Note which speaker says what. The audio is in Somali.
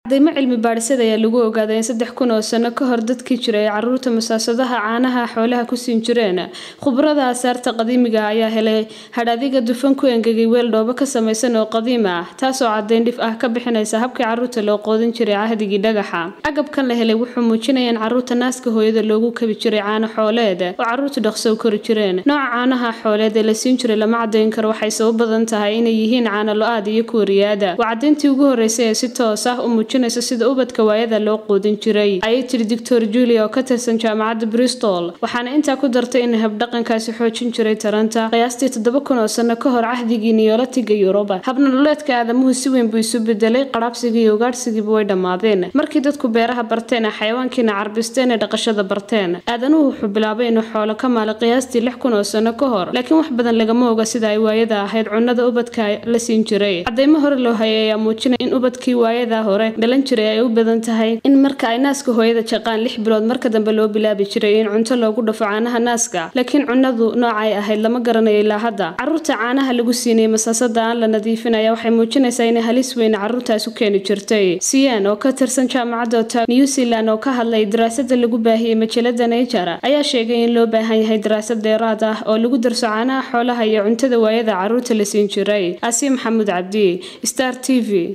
Speaker 1: cadaymo cilmi baadhisada ayaa lagu ogaaday in saddex kun oo sano ka hor dadkii jiray ay caruurta masaasadaha caanaha xoolaha ku siin jireen khubarada aasaarta qadiimiga ayaa helay hadhaadiga dufan ku engegay weel dhoobo ka samaysan oo qadiim ah taasoo caddayn dhif ah ka bixinaysa habkii caruurta loo qoodin jiray cahdigii dhagaxa agabkan la helay wuxuu muujinaya in caruurta naaska hooyada loogu kabi jiray caano xooleed oo caruurtu dhaqso u kori jireen nooca caanaha xooleed ee la siin jiray lama cadayn karo waxay sabab badan tahay inay yihiin caano lo-aad iyo kuwa riyaada waa caddayntii ugu horreysay ee si toos ah u muujinaysa sida ubadka waayada loo quudin jiray ayay tiri doctor julia oo ka tirsan jaamacadda bristol waxaana intaa ku dartay in habdhaqankaasi xoojin jiray taranta qiyaastii toddoba kun oo sano ka hor cahdigii niyoolatiga yuruba habnololeedka aadamuhu si weyn buu isu bedelay qaraabsigii iyo ugaadhsigiiba way dhammaadeen markii dadku beeraha barteen ee xayawaankiina carbisteen ee dhaqashada barteen aadanuhu wuxuu bilaabay inuu xoolo ka maalo qiyaastii lix kun oo sano ka hor laakiin wax badan lagama oga sida ay waayada ahayd cunnada ubadka la siin jiray cadaymo hore loo hayay ayaa muujinaya in ubadkii waayada hore dhalan jiray ay u badan tahay in marka ay naaska hooyada jaqaan lix bilood marka dambe loo bilaabi jiray in cunto loogu dhafo caanaha naaska laakiin cunnadu noocay ahayd lama garanayo ilaa hadda caruurta caanaha lagu siinayay masaasada aan la nadiifinaya waxay muujinaysaa inay halis weyn caruurtaas u keeni jirtay siyan oo ka tirsan jaamacadda ota new zealand oo ka hadlay daraasada lagu baahiyey majalada nature ayaa sheegay in loo baahan yahay daraasad dheeraad ah oo lagu darso caanaha xoolaha iyo cuntada waayada caruurta la siin jiray asiim maxamuud cabdi star t v